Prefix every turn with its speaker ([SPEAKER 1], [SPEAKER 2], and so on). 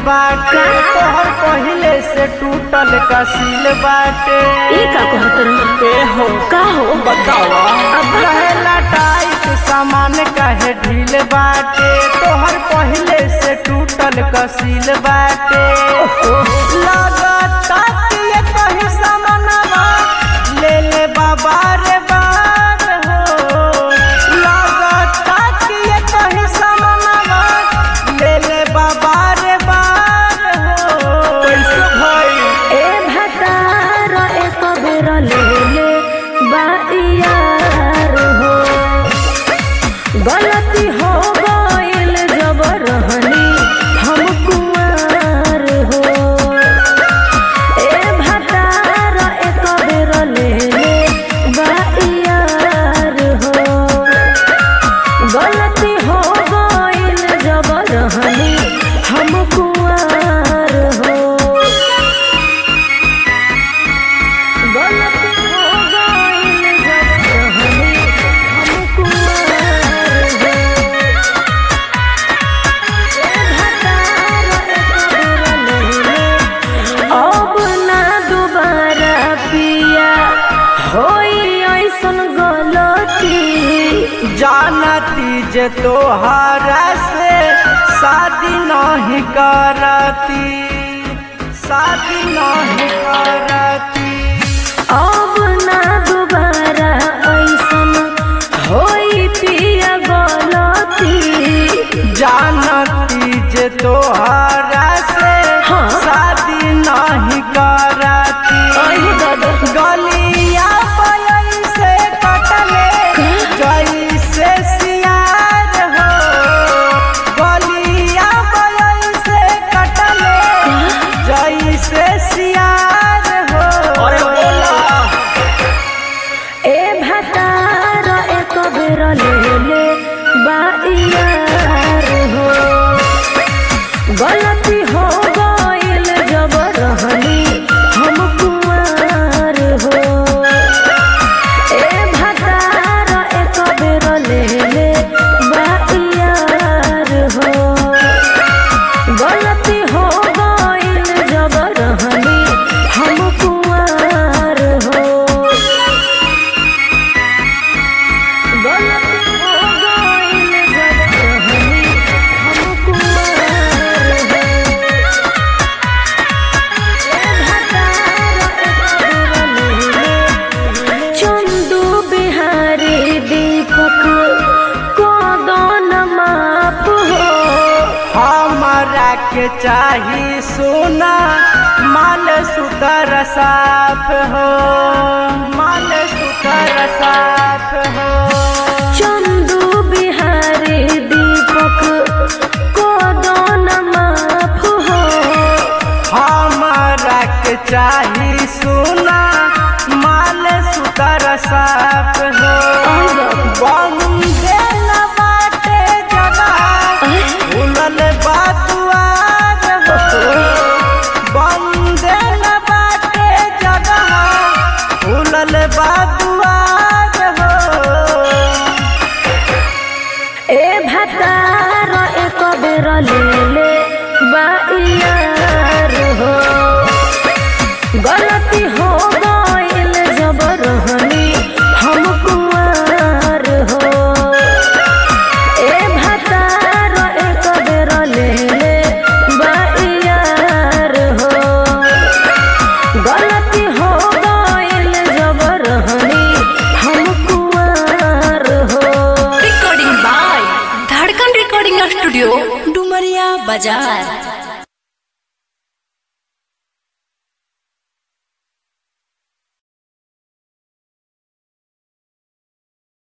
[SPEAKER 1] बाटे तोहर पहिले से टूटल कसील बाटे
[SPEAKER 2] ई का कहत रह
[SPEAKER 1] ए हो
[SPEAKER 2] का हो
[SPEAKER 1] बतावा अब रहेला टाइट सामान काहे ढील बाटे तोहर पहिले से टूटल कसील बाटे लगता कि ये कहीं सामानवा ले ले बाबा रे बार हो लगता कि ये कहीं सामानवा ले ले बाबा रे बार हो कैसे भाई
[SPEAKER 2] ए भतार एक बेर ले ले बाइयार हो गलती हो गइल जब रहनी हम कुंवार हो ए भतार एक बेर ले ले बाइयार हो गलती हो गइल जब रहनी हम कुंवार हो गलती हो गइल जब रहनी हम कुंवार हो ए भतार एक बेर ले ले अब ना दोबारा पिया होई ऐसन गलती
[SPEAKER 1] जानती जे तोहरा से शादी नहीं करती शादी नहीं करती
[SPEAKER 2] अब ना दोबारा ऐसन होई पिया गलती
[SPEAKER 1] जानती जे तोहरा से
[SPEAKER 2] हाँ।
[SPEAKER 1] शादी नहीं करती
[SPEAKER 2] अहि दादा।
[SPEAKER 1] गलिया पलई से कटले जैसे सियार हो गलिया पलई से कटले जैसे सियार हो अरे बोला
[SPEAKER 2] ए भतार एक बेर ले ले बाइयार हो गलती हो गइल जब रहनी हम कुंवार हो ए भतार एक बेर ले ले बाइयार हो गलती हो गइल जब रहनी हम कुंवार हो गलती हो गइल जब रहनी हम कुंवार हो ए भतार एक बेर ले ले चंदू बिहारी दीपक कोदन माप हो
[SPEAKER 1] हमरा के चाही सोना माल सुतर साफ हो माल सुतर साफ हो
[SPEAKER 2] चंदू बिहारी दीपक कोदन माफ हो
[SPEAKER 1] हमरा के चाही सोना माल सुतर साफ हो बंदे न बाटे जगह फूलल बा दुआर हो बंदे न बाटे जगह फूलल बा दुआर हो
[SPEAKER 2] ए भतार एक बेर ले ले बाइयार हो गलती हो गइल जब रहनी हम कुंवार हो ए भतार एक बेर ले ले बाइयार हो गलती हो गइल जब रहनी हम कुंवार हो
[SPEAKER 3] recording by Dhadkan Recording Studio, Dumaria Bazaar.